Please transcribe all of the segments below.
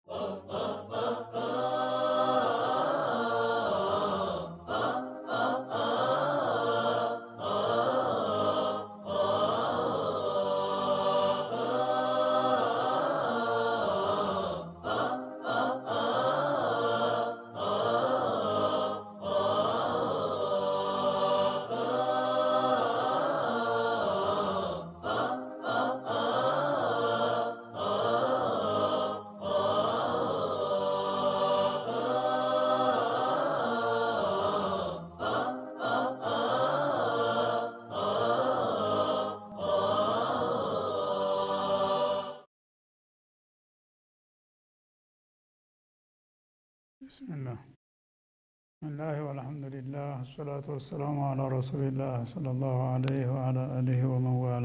ብስሚላህ ብስሚላህ ወልሐምዱሊላህ አሰላቱ ወሰላሙ አላ ረሱሊላህ ሰለላሁ አለይህ ወአላ አሊህ ወመንዋላ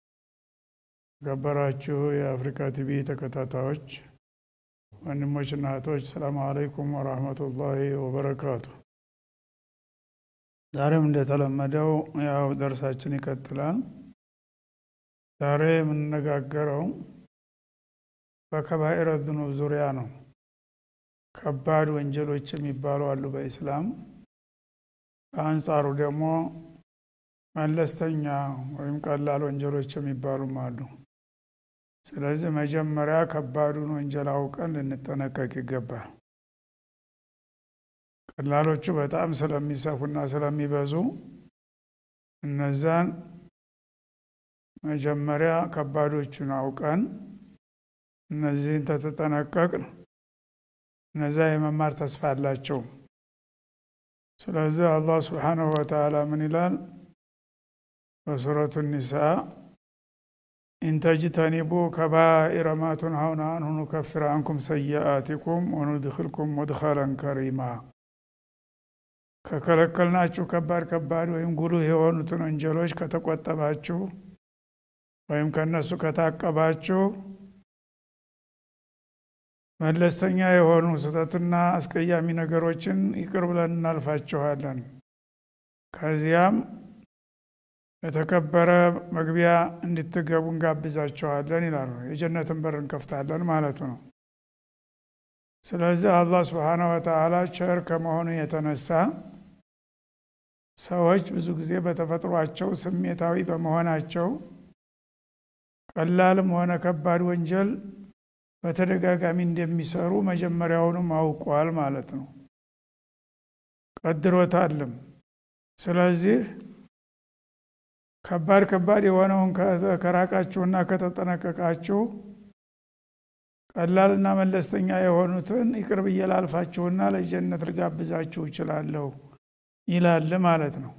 ገበራችሁ የአፍሪካ ቲቪ ተከታታዮች ወንድሞችና እህቶች ሰላሙ አለይኩም ወራህመቱላሂ ወበረካቱ ዛሬም እንደተለመደው ያው ደርሳችን ይቀጥላል ዛሬ የምንነጋገረው በከባኢረ ዝኑብ ዙሪያ ነው ከባድ ወንጀሎች የሚባሉ አሉ በኢስላም በአንጻሩ ደግሞ መለስተኛ ወይም ቀላል ወንጀሎች የሚባሉም አሉ ስለዚህ መጀመሪያ ከባዱን ወንጀል አውቀን ልንጠነቀቅ ይገባል ቀላሎቹ በጣም ስለሚሰፉና ስለሚበዙ እነዛን መጀመሪያ ከባዶቹን አውቀን እነዚህን ተተጠነቀቅን እነዛ የመማር ተስፋ አላቸው ስለዚህ አላህ ስብሓንሁ ወተላ ምን ይላል በሱረቱ ኒሳ ኢንተጅተኒቡ ከባኢረ ማ ቱንሀውነ አንሁ ኑከፍር አንኩም ሰይአቲኩም ወኑድክልኩም ሙድኸለን ከሪማ ከከለከልናችሁ ከባድ ከባድ ወይም ጉልህ የሆኑትን ወንጀሎች ከተቆጠባችሁ ወይም ከነሱ ከታቀባችሁ መለስተኛ የሆኑ ስህተትና አስቀያሚ ነገሮችን ይቅር ብለን እናልፋችኋለን ከዚያም የተከበረ መግቢያ እንድትገቡ እንጋብዛችኋለን ይላሉ የጀነትን በር እንከፍታለን ማለቱ ነው ስለዚህ አላህ ስብሓነ ወተላ ቸር ከመሆኑ የተነሳ ሰዎች ብዙ ጊዜ በተፈጥሯቸው ስሜታዊ በመሆናቸው ቀላልም ሆነ ከባድ ወንጀል በተደጋጋሚ እንደሚሰሩ መጀመሪያውንም አውቋል ማለት ነው ቀድሮታልም ስለዚህ ከባድ ከባድ የሆነውን ከራቃችሁና ከተጠነቀቃችሁ ቀላልና መለስተኛ የሆኑትን ይቅር ብዬ ላልፋችሁና ለጀነት ልጋብዛችሁ እችላለሁ ይላል ማለት ነው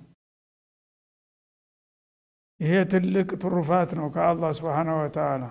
ይሄ ትልቅ ትሩፋት ነው ከአላህ ስብሓነ ወተላ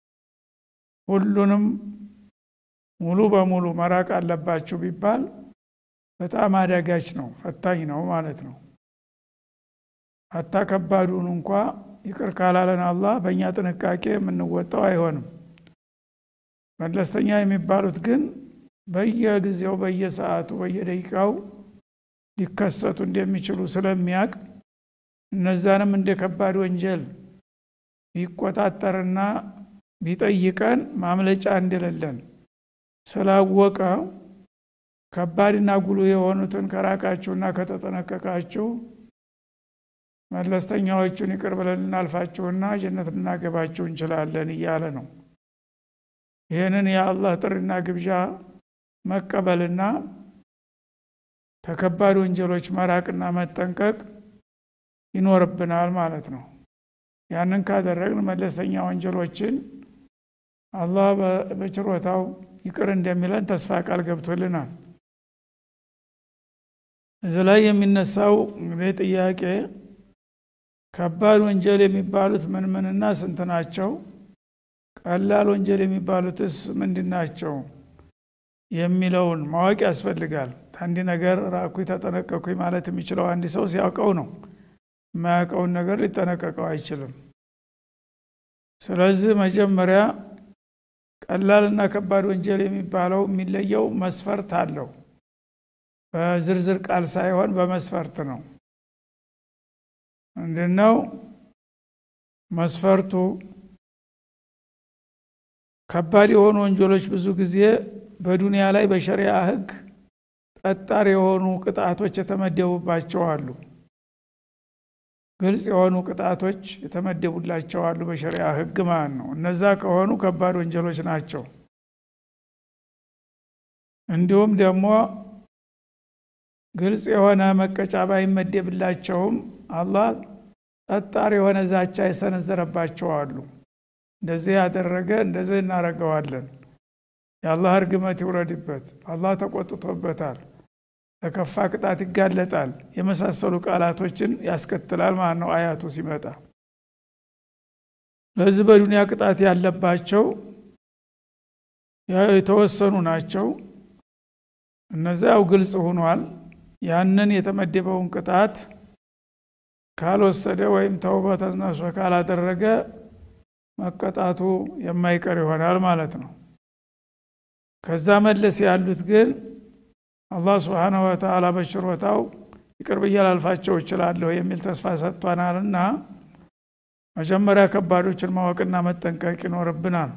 ሁሉንም ሙሉ በሙሉ መራቅ አለባችሁ ቢባል በጣም አዳጋች ነው ፈታኝ ነው ማለት ነው አታ ከባዱን እንኳ ይቅር ካላለን አላህ በእኛ ጥንቃቄ የምንወጣው አይሆንም መለስተኛ የሚባሉት ግን በየጊዜው በየሰዓቱ በየደቂቃው ሊከሰቱ እንደሚችሉ ስለሚያቅ እነዛንም እንደ ከባድ ወንጀል ቢቆጣጠርና ቢጠይቀን ማምለጫ እንደሌለን ስላወቀ ከባድና ጉሉ የሆኑትን ከራቃችሁና ከተጠነቀቃችሁ መለስተኛዎቹን ይቅር ብለን ልናልፋችሁና ጀነት ልናገባችሁ እንችላለን እያለ ነው ይህንን የአላህ ጥሪና ግብዣ መቀበልና ተከባድ ወንጀሎች መራቅና መጠንቀቅ ይኖርብናል ማለት ነው ያንን ካደረግን መለስተኛ ወንጀሎችን አላህ በችሮታው ይቅር እንደሚለን ተስፋ ቃል ገብቶልናል እዚህ ላይ የሚነሳው እንግዲህ ጥያቄ ከባድ ወንጀል የሚባሉት ምን ምንና ስንት ናቸው ቀላል ወንጀል የሚባሉትስ ምንድን ናቸው የሚለውን ማወቅ ያስፈልጋል አንድ ነገር ራኩኝ ተጠነቀኩኝ ማለት የሚችለው አንድ ሰው ሲያውቀው ነው የማያውቀውን ነገር ሊጠነቀቀው አይችልም ስለዚህ መጀመሪያ ቀላልና ከባድ ወንጀል የሚባለው የሚለየው መስፈርት አለው በዝርዝር ቃል ሳይሆን በመስፈርት ነው ምንድነው መስፈርቱ ከባድ የሆኑ ወንጀሎች ብዙ ጊዜ በዱንያ ላይ በሸሪያ ህግ ጠጣር የሆኑ ቅጣቶች የተመደቡባቸው አሉ ግልጽ የሆኑ ቅጣቶች የተመደቡላቸው አሉ በሸሪያ ህግ ማለት ነው እነዛ ከሆኑ ከባድ ወንጀሎች ናቸው እንዲሁም ደግሞ ግልጽ የሆነ መቀጫ ባይመደብላቸውም አላህ ጠጣር የሆነ ዛቻ የሰነዘረባቸው አሉ እንደዚህ ያደረገ እንደዚህ እናረገዋለን የአላህ እርግመት ይውረድበት አላህ ተቆጥቶበታል ለከፋ ቅጣት ይጋለጣል የመሳሰሉ ቃላቶችን ያስከትላል ማለት ነው አያቱ ሲመጣ ለዚህ በዱንያ ቅጣት ያለባቸው የተወሰኑ ናቸው እነዚያው ግልጽ ሆኗል ያንን የተመደበውን ቅጣት ካልወሰደ ወይም ተውበተ ነሶ ካላደረገ መቀጣቱ የማይቀር ይሆናል ማለት ነው ከዛ መለስ ያሉት ግን አላህ ስብሓነሁ ወተዓላ በችሮታው ይቅር ብዬ ላልፋቸው እችላለሁ የሚል ተስፋ ሰጥቷናልና መጀመሪያ ከባዶችን ማወቅና መጠንቀቅ ይኖርብናል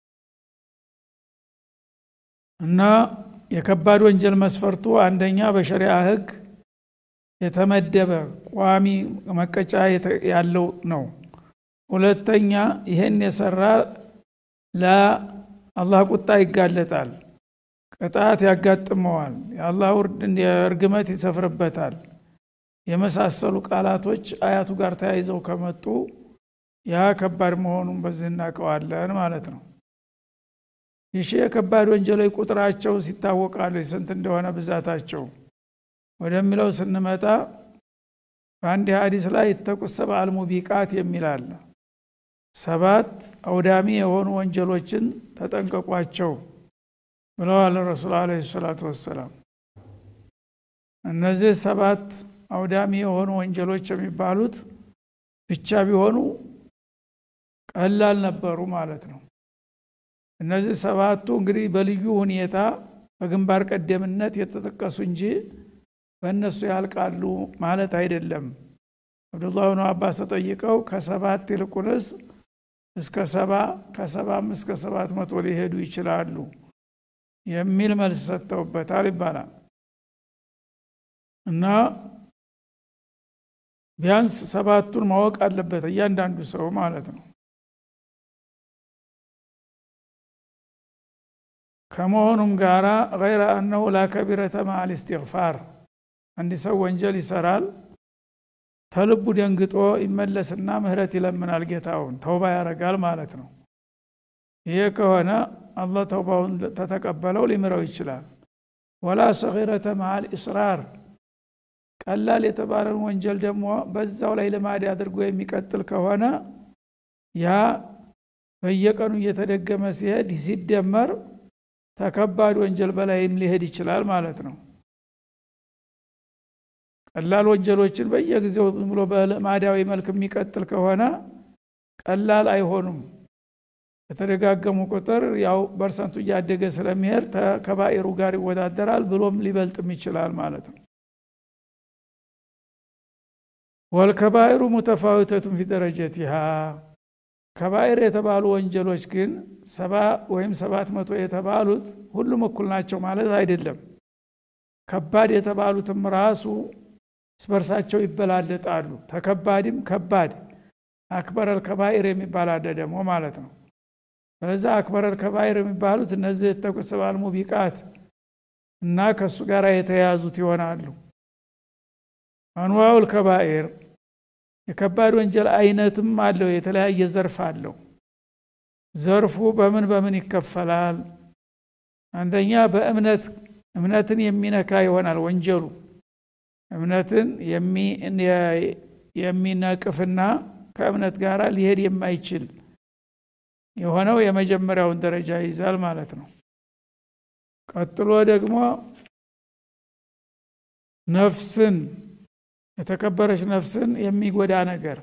እና የከባድ ወንጀል መስፈርቱ አንደኛ በሸሪያ ህግ የተመደበ ቋሚ መቀጫ ያለው ነው ሁለተኛ ይህን የሰራ ለአላህ ቁጣ ይጋለጣል ቅጣት ያጋጥመዋል የአላህ እርግመት ይሰፍርበታል የመሳሰሉ ቃላቶች አያቱ ጋር ተያይዘው ከመጡ ያ ከባድ መሆኑን በዚህ እናውቀዋለን ማለት ነው ይሺ የከባድ ወንጀሎች ቁጥራቸው ሲታወቃሉ ስንት እንደሆነ ብዛታቸው ወደሚለው ስንመጣ በአንድ ሀዲስ ላይ ይተቁ ሰብአል ሙቢቃት የሚል አለ ሰባት አውዳሚ የሆኑ ወንጀሎችን ተጠንቀቋቸው ብለዋል ረሱል አለ ሰላቱ ወሰላም እነዚህ ሰባት አውዳሚ የሆኑ ወንጀሎች የሚባሉት ብቻ ቢሆኑ ቀላል ነበሩ ማለት ነው እነዚህ ሰባቱ እንግዲህ በልዩ ሁኔታ በግንባር ቀደምነት የተጠቀሱ እንጂ በእነሱ ያልቃሉ ማለት አይደለም አብዱላህ ብኑ አባስ ተጠይቀው ከሰባት ይልቁንስ እስከ ሰባ ከሰባም እስከ ሰባት መቶ ሊሄዱ ይችላሉ የሚል መልስ ሰጥተውበታል ይባላል እና ቢያንስ ሰባቱን ማወቅ አለበት እያንዳንዱ ሰው ማለት ነው ከመሆኑም ጋራ ገይረ አነሁ ላከቢረተ ማል እስትግፋር አንድ ሰው ወንጀል ይሰራል ተልቡ ደንግጦ ይመለስና ምህረት ይለምናል ጌታውን ተውባ ያረጋል ማለት ነው ይሄ ከሆነ አላህ ተውባውን ተተቀበለው ሊምረው ይችላል ወላ ሰጊረተ መዓል ኢስራር ቀላል የተባለን ወንጀል ደግሞ በዛው ላይ ልማድ አድርጎ የሚቀጥል ከሆነ ያ በየቀኑ እየተደገመ ሲሄድ ሲደመር ተከባድ ወንጀል በላይም ሊሄድ ይችላል ማለት ነው ቀላል ወንጀሎችን በየጊዜው ዝም ብሎ በልማዳዊ መልክ የሚቀጥል ከሆነ ቀላል አይሆኑም በተደጋገሙ ቁጥር ያው በርሰንቱ እያደገ ስለሚሄድ ከባኢሩ ጋር ይወዳደራል ብሎም ሊበልጥም ይችላል ማለት ነው ወልከባኢሩ ሙተፋዊተቱን ፊ ደረጀቲሃ ከባኢር የተባሉ ወንጀሎች ግን ሰባ ወይም ሰባት መቶ የተባሉት ሁሉም እኩል ናቸው ማለት አይደለም ከባድ የተባሉትም ራሱ ስበርሳቸው ይበላለጣሉ ተከባድም ከባድ አክበረል ከባኢር የሚባል አለ ደግሞ ማለት ነው ስለዚ አክበረል ከባኢር የሚባሉት እነዚህ የተቁስባል ሙቢቃት እና ከእሱ ጋር የተያያዙት ይሆናሉ አንዋውል ከባኢር የከባድ ወንጀል አይነትም አለው የተለያየ ዘርፍ አለው ዘርፉ በምን በምን ይከፈላል አንደኛ በእምነት እምነትን የሚነካ ይሆናል ወንጀሉ እምነትን የሚነቅፍና ከእምነት ጋር ሊሄድ የማይችል የሆነው የመጀመሪያውን ደረጃ ይይዛል ማለት ነው ቀጥሎ ደግሞ ነፍስን የተከበረች ነፍስን የሚጎዳ ነገር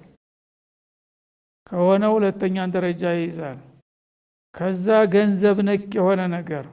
ከሆነ ሁለተኛን ደረጃ ይይዛል ከዛ ገንዘብ ነክ የሆነ ነገር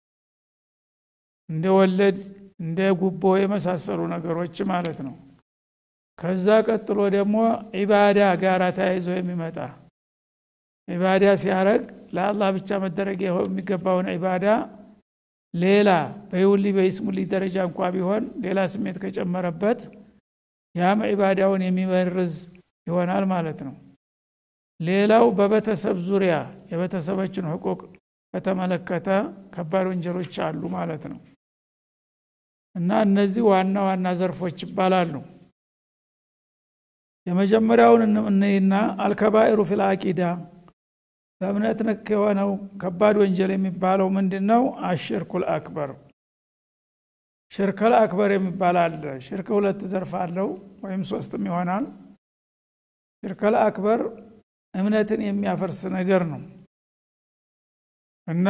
እንደ ወለድ እንደ ጉቦ የመሳሰሉ ነገሮች ማለት ነው ከዛ ቀጥሎ ደግሞ ዒባዳ ጋር ተያይዞ የሚመጣ ዒባዳ ሲያረግ ለአላህ ብቻ መደረግ የሚገባውን ዒባዳ ሌላ በይውሊ በይስሙሊ ደረጃ እንኳ ቢሆን ሌላ ስሜት ከጨመረበት ያም ዒባዳውን የሚመርዝ ይሆናል ማለት ነው ሌላው በቤተሰብ ዙሪያ የቤተሰቦችን ህቁቅ ከተመለከተ ከባድ ወንጀሎች አሉ ማለት ነው እና እነዚህ ዋና ዋና ዘርፎች ይባላሉ የመጀመሪያውን እንይና አልከባኢሩ ፊል አቂዳ በእምነት ነክ የሆነው ከባድ ወንጀል የሚባለው ምንድን ነው አሽርኩል አክበር ሽርከል አክበር የሚባል አለ ሽርክ ሁለት ዘርፍ አለው ወይም ሶስትም ይሆናል ሽርከል አክበር እምነትን የሚያፈርስ ነገር ነው እና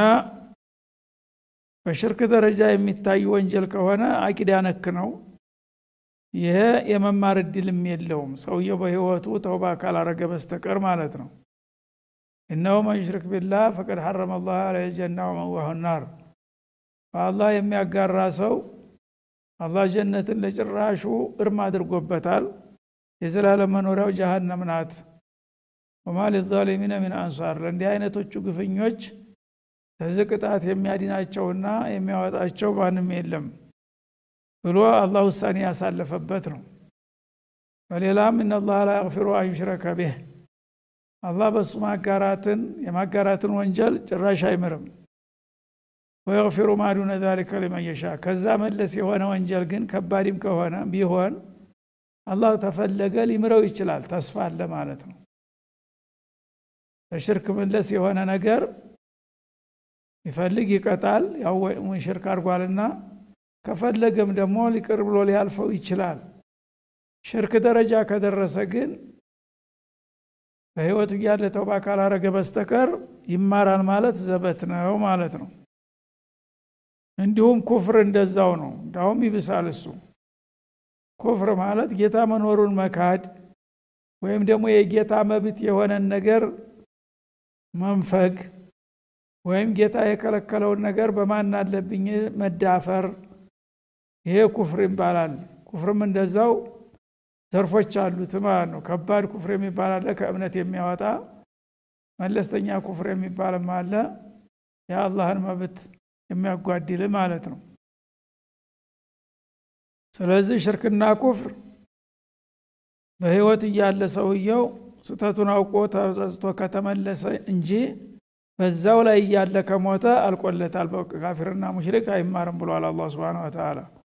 በሽርክ ደረጃ የሚታይ ወንጀል ከሆነ አቂዳ ነክ ነው ይሄ የመማር እድልም የለውም ሰውየው በህይወቱ ተውባ ካላረገ በስተቀር ማለት ነው እነሁ መን ዩሽሪክ ቢላህ ፈቀድ ሐረመ ላህ አለይሂ ጀና ወመዋሁ ናር በአላህ የሚያጋራ ሰው አላህ ጀነትን ለጭራሹ እርም አድርጎበታል የዘላለም መኖሪያው ጀሃነም ናት ወማ ሊዛሊሚነ ሚን አንሷር ለእንዲህ አይነቶቹ ግፍኞች ከዚህ ቅጣት የሚያድናቸውና የሚያወጣቸው ማንም የለም ብሎ አላህ ውሳኔ ያሳለፈበት ነው በሌላም እነላህ ላ የግፊሩ አንዩሽረከ ቢህ አላህ በእሱ ማጋራትን የማጋራትን ወንጀል ጭራሽ አይምርም ወየግፊሩ ማዱነ ዛሊከ ሊመን የሻ ከዛ መለስ የሆነ ወንጀል ግን ከባድም ከሆነ ቢሆን አላህ ተፈለገ ሊምረው ይችላል ተስፋ አለ ማለት ነው በሽርክ መለስ የሆነ ነገር ይፈልግ ይቀጣል ያው ሽርክ አድርጓልና ከፈለገም ደግሞ ሊቅር ብሎ ሊያልፈው ይችላል ሽርክ ደረጃ ከደረሰ ግን በህይወቱ እያለ ተውባ ካላረገ በስተቀር ይማራል ማለት ዘበት ነው ማለት ነው እንዲሁም ኩፍር እንደዛው ነው እንዳውም ይብሳል እሱ ኩፍር ማለት ጌታ መኖሩን መካድ ወይም ደግሞ የጌታ መብት የሆነን ነገር መንፈግ ወይም ጌታ የከለከለውን ነገር በማን አለብኝ መዳፈር ይሄ ኩፍር ይባላል ኩፍርም እንደዛው ዘርፎች አሉት ማለት ነው ከባድ ኩፍር የሚባል አለ ከእምነት የሚያወጣ መለስተኛ ኩፍር የሚባልም አለ የአላህን መብት የሚያጓድል ማለት ነው ስለዚህ ሽርክና ኩፍር በህይወት እያለ ሰውየው ስተቱን አውቆ ተጸጽቶ ከተመለሰ እንጂ በዛው ላይ እያለ ከሞተ አልቆለታል ካፊርና ሙሽሪክ አይማርም ብሏል አላ ስብን ወተላ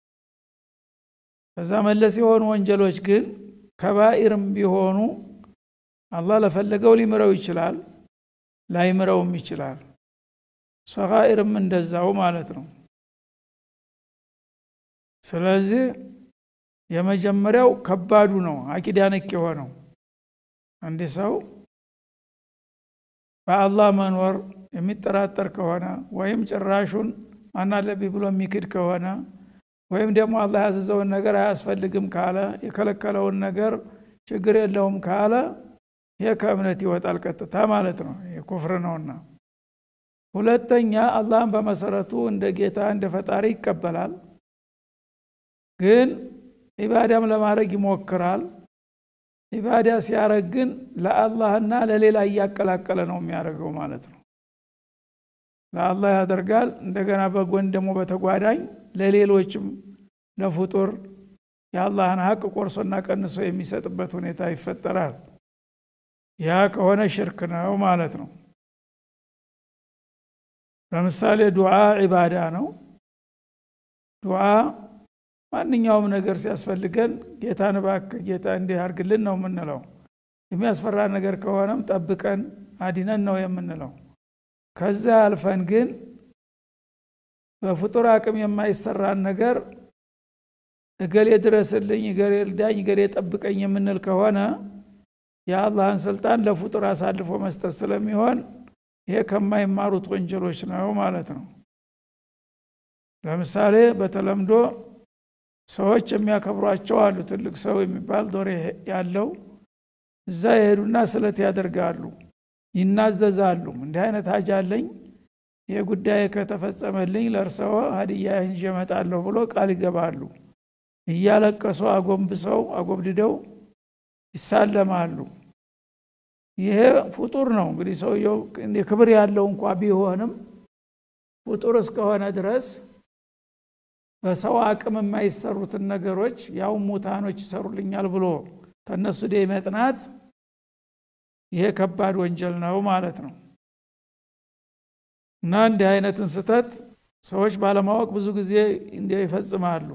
ከዛ መለስ የሆኑ ወንጀሎች ግን ከባኢርም ቢሆኑ አላህ ለፈለገው ሊምረው ይችላል ላይምረውም ይችላል ሰጋኢርም እንደዛው ማለት ነው ስለዚህ የመጀመሪያው ከባዱ ነው አቂዳ ነክ የሆነው አንድ ሰው በአላህ መኖር የሚጠራጠር ከሆነ ወይም ጭራሹን ማናለብኝ ብሎ የሚክድ ከሆነ ወይም ደግሞ አላህ ያዘዘውን ነገር አያስፈልግም ካለ የከለከለውን ነገር ችግር የለውም ካለ ይህ ከእምነት ይወጣል ቀጥታ ማለት ነው የኩፍር ነውና ሁለተኛ አላህን በመሰረቱ እንደ ጌታ እንደ ፈጣሪ ይቀበላል ግን ኢባዳም ለማድረግ ይሞክራል ኢባዳ ሲያረግ ግን ለአላህና ለሌላ እያቀላቀለ ነው የሚያደርገው ማለት ነው ለአላህ ያደርጋል እንደገና በጎን ደግሞ በተጓዳኝ ለሌሎችም ለፍጡር የአላህን ሀቅ ቆርሶና ቀንሶ የሚሰጥበት ሁኔታ ይፈጠራል ያ ከሆነ ሽርክ ነው ማለት ነው ለምሳሌ ዱዓ ዒባዳ ነው ዱዓ ማንኛውም ነገር ሲያስፈልገን ጌታን እባክህ ጌታ እንዲህ አርግልን ነው የምንለው የሚያስፈራ ነገር ከሆነም ጠብቀን አዲነን ነው የምንለው ከዛ አልፈን ግን በፍጡር አቅም የማይሰራን ነገር እገሌ ድረስልኝ እገሌ ልዳኝ እገሌ ጠብቀኝ የምንል ከሆነ የአላህን ስልጣን ለፍጡር አሳልፎ መስጠት ስለሚሆን ይሄ ከማይማሩት ወንጀሎች ነው ማለት ነው ለምሳሌ በተለምዶ ሰዎች የሚያከብሯቸው አሉ ትልቅ ሰው የሚባል ዶሬ ያለው እዛ የሄዱና ስለት ያደርጋሉ ይናዘዛሉ እንዲህ አይነት ሀጅ አለኝ ይህ ጉዳይ ከተፈጸመልኝ ለእርሰዎ ሀዲያ ይዤ እመጣለሁ ብሎ ቃል ይገባሉ እያለቀሱ አጎንብሰው አጎብድደው ይሳለማሉ ይሄ ፍጡር ነው እንግዲህ ሰውየው ክብር ያለው እንኳ ቢሆንም ፍጡር እስከሆነ ድረስ በሰው አቅም የማይሰሩትን ነገሮች ያው ሙታኖች ይሰሩልኛል ብሎ ተነሱ ደ መጥናት ይሄ ከባድ ወንጀል ነው ማለት ነው እና እንዲህ አይነትን ስተት ሰዎች ባለማወቅ ብዙ ጊዜ እንዲ ይፈጽማሉ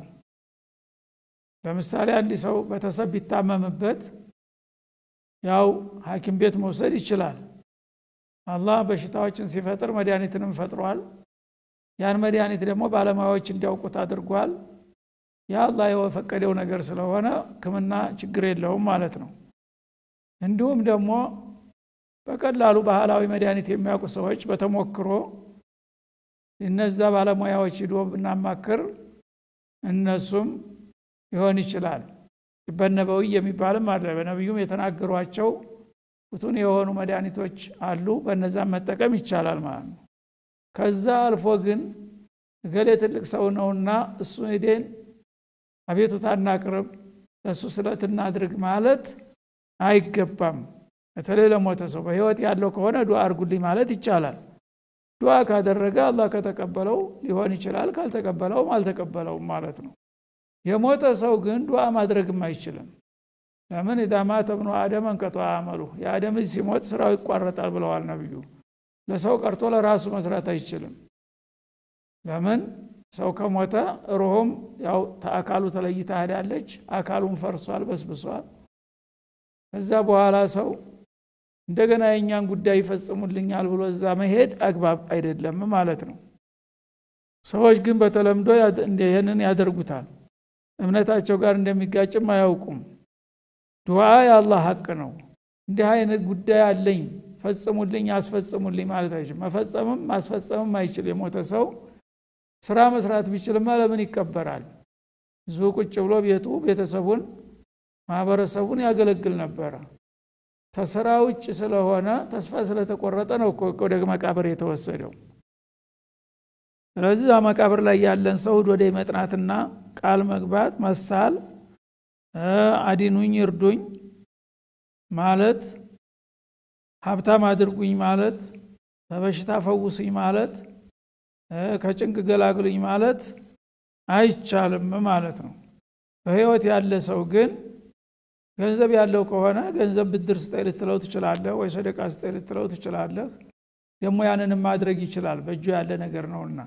ለምሳሌ አንድ ሰው ቤተሰብ ቢታመምበት ያው ሀኪም ቤት መውሰድ ይችላል አላህ በሽታዎችን ሲፈጥር መድኃኒትንም ፈጥሯል ያን መድኃኒት ደግሞ ባለሙያዎች እንዲያውቁት አድርጓል የአላህ የፈቀደው ነገር ስለሆነ ህክምና ችግር የለውም ማለት ነው እንዲሁም ደግሞ በቀላሉ ባህላዊ መድኃኒት የሚያውቁ ሰዎች በተሞክሮ እነዛ ባለሙያዎች ሂዶ ብናማክር እነሱም ሊሆን ይችላል በነበዊ የሚባልም አለ በነቢዩም የተናገሯቸው ፍቱን የሆኑ መድኃኒቶች አሉ በነዛም መጠቀም ይቻላል ማለት ነው ከዛ አልፎ ግን እገሌ ትልቅ ሰው ነውና እሱ ሄደን አቤቱታ እናቅርብ ለእሱ ስለት እናድርግ ማለት አይገባም በተለይ ለሞተ ሰው በህይወት ያለው ከሆነ ዱዓ አርጉልኝ ማለት ይቻላል ዱዓ ካደረገ አላህ ከተቀበለው ሊሆን ይችላል ካልተቀበለውም አልተቀበለውም ማለት ነው የሞተ ሰው ግን ዱዓ ማድረግም አይችልም ለምን ኢዛ ማተ ብኑ አደም እንቀጧ አመሉ የአደም ልጅ ሲሞት ስራው ይቋረጣል ብለዋል ነቢዩ ለሰው ቀርቶ ለራሱ መስራት አይችልም ለምን ሰው ከሞተ ሩሁም ያው አካሉ ተለይታ ሄዳለች አካሉን ፈርሷል በስብሷል ከዛ በኋላ ሰው እንደገና የእኛን ጉዳይ ይፈጽሙልኛል ብሎ እዛ መሄድ አግባብ አይደለም ማለት ነው ሰዎች ግን በተለምዶ ይህንን ያደርጉታል እምነታቸው ጋር እንደሚጋጭም አያውቁም ዱዓ የአላህ ሀቅ ነው እንዲህ አይነት ጉዳይ አለኝ ፈጽሙልኝ አስፈጽሙልኝ ማለት አይችልም መፈጸምም ማስፈጸምም አይችል የሞተ ሰው ስራ መስራት ቢችልማ ለምን ይቀበራል ብዙ ቁጭ ብሎ ቤቱ ቤተሰቡን ማህበረሰቡን ያገለግል ነበረ ተስራ ውጭ ስለሆነ ተስፋ ስለተቆረጠ ነው ወደ መቃብር የተወሰደው ስለዚህ መቃብር ላይ ያለን ሰው ወደ መጥናትና ቃል መግባት መሳል አዲኑኝ እርዱኝ ማለት ሀብታም አድርጉኝ ማለት በበሽታ ፈውሱኝ ማለት ከጭንቅ ገላግሉኝ ማለት አይቻልም ማለት ነው በህይወት ያለ ሰው ግን ገንዘብ ያለው ከሆነ ገንዘብ ብድር ስጠይ ልትለው ትችላለህ ወይ ሰደቃ ስጠይ ልትለው ትችላለህ ደግሞ ያንንም ማድረግ ይችላል በእጁ ያለ ነገር ነውና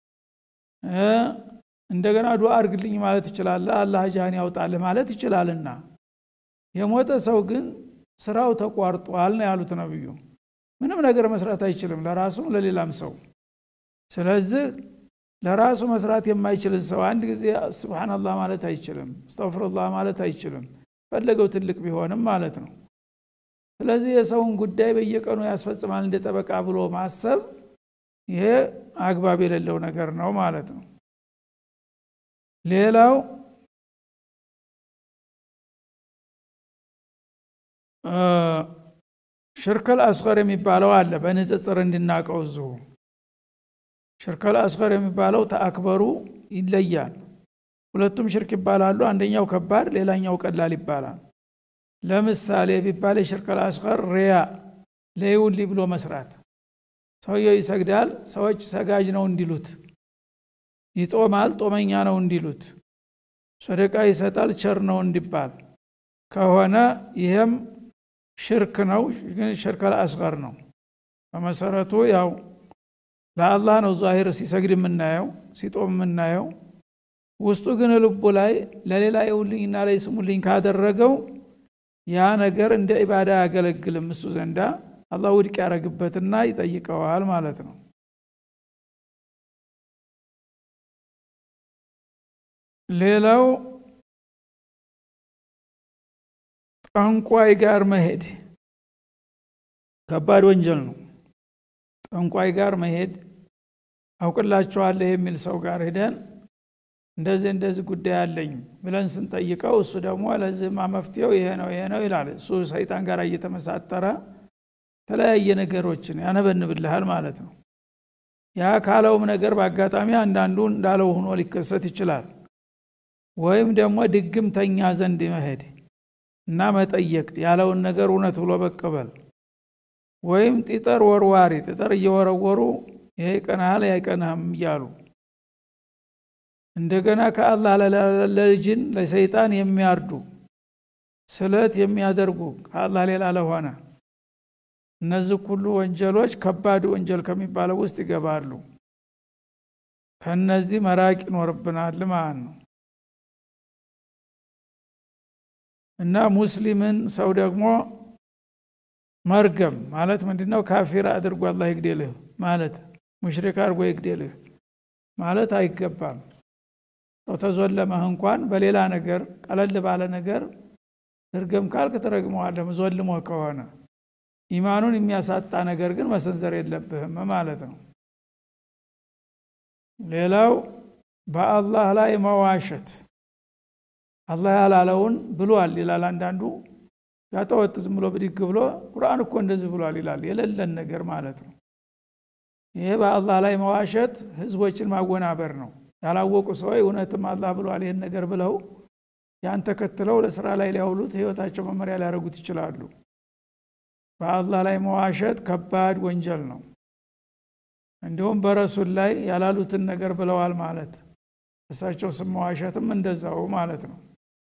እንደገና ዱዓ አርግልኝ ማለት ይችላለህ አላህ ጃህን ያውጣልህ ማለት ይችላልና የሞተ ሰው ግን ስራው ተቋርጧል ነው ያሉት ነብዩ ምንም ነገር መስራት አይችልም ለራሱም ለሌላም ሰው ስለዚህ ለራሱ መስራት የማይችልን ሰው አንድ ጊዜ ስብናላህ ማለት አይችልም እስተፍሩላህ ማለት አይችልም ፈለገው ትልቅ ቢሆንም ማለት ነው ስለዚህ የሰውን ጉዳይ በየቀኑ ያስፈጽማል እንደ ጠበቃ ብሎ ማሰብ ይሄ አግባብ የሌለው ነገር ነው ማለት ነው ሌላው ሽርከል አስኸር የሚባለው አለ በንጽጽር እንድናቀው እዚሁ ሽርከል አስኸር የሚባለው ተአክበሩ ይለያል ሁለቱም ሽርክ ይባላሉ አንደኛው ከባድ ሌላኛው ቀላል ይባላል ለምሳሌ ቢባል የሽርከል አስኸር ሪያ ለይውሊ ብሎ መስራት ሰውየው ይሰግዳል ሰዎች ሰጋጅ ነው እንዲሉት ይጦማል ጦመኛ ነው እንዲሉት ሰደቃ ይሰጣል ቸር ነው እንዲባል ከሆነ ይህም ሽርክ ነው ግን ሽርከል አስገር ነው በመሰረቱ ያው ለአላህ ነው ዛሂር ሲሰግድ የምናየው ሲጦም የምናየው ውስጡ ግን ልቡ ላይ ለሌላ የውልኝና ላይ ስሙልኝ ካደረገው ያ ነገር እንደ ኢባዳ አያገለግልም እሱ ዘንዳ አላህ ውድቅ ያደረግበትና ይጠይቀዋል ማለት ነው ሌላው ጠንቋይ ጋር መሄድ ከባድ ወንጀል ነው ጠንቋይ ጋር መሄድ አውቅላችኋለህ የሚል ሰው ጋር ሄደን እንደዚህ እንደዚህ ጉዳይ አለኝ ብለን ስንጠይቀው እሱ ደግሞ ለዚህማ መፍትሄው ይሄ ነው ይሄ ነው ይላል እሱ ሰይጣን ጋር እየተመሳጠረ የተለያየ ነገሮችን ያነበንብልሃል ማለት ነው ያ ካለውም ነገር በአጋጣሚ አንዳንዱ እንዳለው ሆኖ ሊከሰት ይችላል ወይም ደግሞ ድግምተኛ ዘንድ መሄድ እና መጠየቅ ያለውን ነገር እውነት ብሎ መቀበል ወይም ጢጠር ወርዋሪ ጢጠር እየወረወሩ ይሄ ይቀናሃል አይቀናህም እያሉ እንደገና ከአላህ ለልጅን ለሰይጣን የሚያርዱ ስለት የሚያደርጉ ከአላህ ሌላ ለሆነ እነዚህ ሁሉ ወንጀሎች ከባድ ወንጀል ከሚባለው ውስጥ ይገባሉ ከነዚህ መራቅ ይኖርብናል ማለት ነው እና ሙስሊምን ሰው ደግሞ መርገም ማለት ምንድነው ካፊር አድርጎ አላህ ይግደልህ ማለት ሙሽሪክ አድርጎ ይግደልህ ማለት አይገባም ሰው ተዞለመህ እንኳን በሌላ ነገር ቀለል ባለ ነገር እርገም ካልክ ትረግመዋለህ ዞልሞ ከሆነ ኢማኑን የሚያሳጣ ነገር ግን መሰንዘር የለብህም ማለት ነው ሌላው በአላህ ላይ መዋሸት አላህ ያላለውን ብሏል ይላል አንዳንዱ ያጠወጥ ዝም ብሎ ብድግ ብሎ ቁርአን እኮ እንደዚህ ብሏል ይላል የሌለን ነገር ማለት ነው ይሄ በአላህ ላይ መዋሸት ህዝቦችን ማወናበር ነው ያላወቁ ሰዎች እውነትም አላህ ብሏል ይህን ነገር ብለው ያን ተከትለው ለስራ ላይ ሊያውሉት ህይወታቸው መመሪያ ሊያደርጉት ይችላሉ በአላህ ላይ መዋሸት ከባድ ወንጀል ነው እንዲሁም በረሱል ላይ ያላሉትን ነገር ብለዋል ማለት እሳቸው ስም መዋሸትም እንደዛው ማለት ነው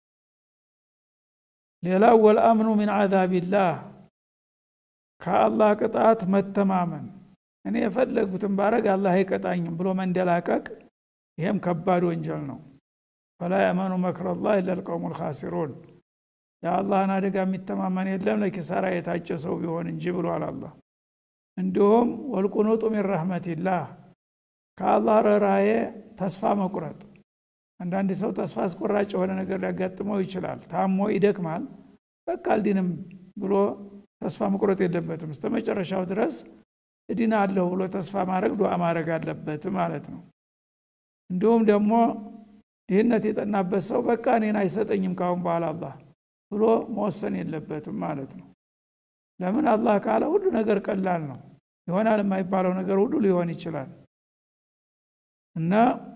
ሌላው ወልአምኑ ሚን አዛቢላህ ከአላህ ቅጣት መተማመን እኔ የፈለጉትን ባረግ አላህ አይቀጣኝም ብሎ መንደላቀቅ ይሄም ከባድ ወንጀል ነው ፈላ የመኑ መክረላህ ኢላ ልቀውሙ ልካሲሩን የአላህን አደጋ የሚተማመን የለም ለኪሳራ የታጨ ሰው ቢሆን እንጂ ብሏል አላህ እንዲሁም ወልቁኑጡ ሚን ረህመቲላህ ከአላህ ረራዬ ተስፋ መቁረጥ አንዳንድ ሰው ተስፋ አስቆራጭ የሆነ ነገር ሊያጋጥመው ይችላል ታሞ ይደክማል በቃ አልዲንም ብሎ ተስፋ መቁረጥ የለበትም እስተ መጨረሻው ድረስ እዲና አለሁ ብሎ ተስፋ ማድረግ ዱዓ ማድረግ አለበት ማለት ነው እንዲሁም ደግሞ ድህነት የጠናበት ሰው በቃ እኔን አይሰጠኝም ካሁን በኋላ አላህ ብሎ መወሰን የለበትም ማለት ነው ለምን አላህ ካለ ሁሉ ነገር ቀላል ነው ይሆናል የማይባለው ነገር ሁሉ ሊሆን ይችላል እና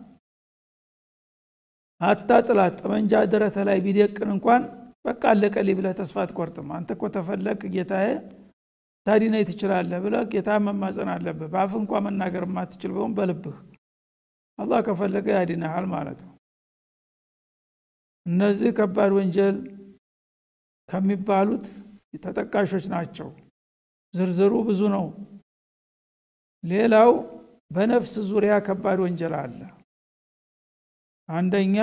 አታ ጥላት ጠመንጃ ደረተ ላይ ቢደቅን እንኳን በቃ አለቀልኝ ብለህ ተስፋ አትቆርጥም አንተ እኮ ተፈለግ ጌታዬ ታዲነኝ ትችላለህ ብለህ ጌታ መማፀን አለብህ በአፍ እንኳ መናገር የማትችል ቢሆን በልብህ አላህ ከፈለገ ያድንሃል ማለት ነው እነዚህ ከባድ ወንጀል ከሚባሉት ተጠቃሾች ናቸው ዝርዝሩ ብዙ ነው ሌላው በነፍስ ዙሪያ ከባድ ወንጀል አለ አንደኛ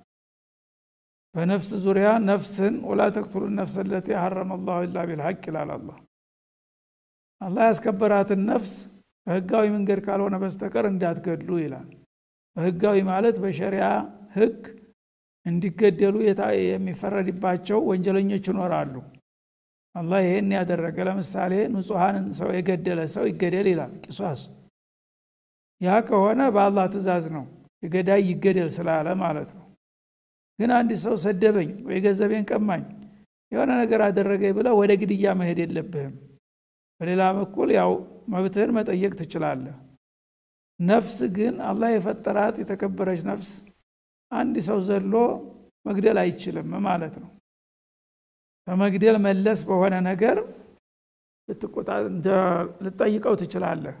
በነፍስ ዙሪያ ነፍስን ወላ ተቅቱሉ ነፍስ ለቲ ሐረመ ላሁ ኢላ ቢልሐቅ ይላል አላህ አላህ ያስከበራትን ነፍስ በህጋዊ መንገድ ካልሆነ በስተቀር እንዳትገድሉ ይላል በህጋዊ ማለት በሸሪያ ህግ እንዲገደሉ የሚፈረድባቸው ወንጀለኞች ይኖራሉ አላህ ይሄን ያደረገ ለምሳሌ ንጹሐንን ሰው የገደለ ሰው ይገደል ይላል ቂሷስ ያ ከሆነ በአላህ ትእዛዝ ነው የገዳይ ይገደል ስላለ ማለት ነው ግን አንድ ሰው ሰደበኝ ወይ ገንዘቤን ቀማኝ የሆነ ነገር አደረገኝ ብለ ወደ ግድያ መሄድ የለብህም በሌላ በኩል ያው መብትህን መጠየቅ ትችላለህ ነፍስ ግን አላህ የፈጠራት የተከበረች ነፍስ አንድ ሰው ዘሎ መግደል አይችልም ማለት ነው ከመግደል መለስ በሆነ ነገር ልጠይቀው ትችላለህ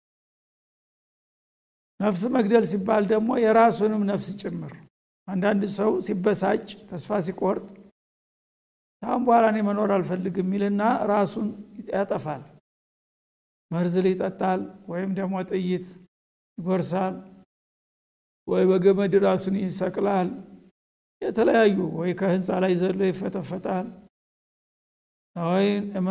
ነፍስ መግደል ሲባል ደግሞ የራሱንም ነፍስ ጭምር አንዳንድ ሰው ሲበሳጭ ተስፋ ሲቆርጥ ታሁን በኋላ እኔ መኖር አልፈልግም የሚልና ራሱን ያጠፋል መርዝ ይጠጣል ወይም ደግሞ ጥይት ይጎርሳል ወይ በገመድ ራሱን ይሰቅላል የተለያዩ ወይ ከህንፃ ላይ ዘሎ ይፈተፈጣል ወይ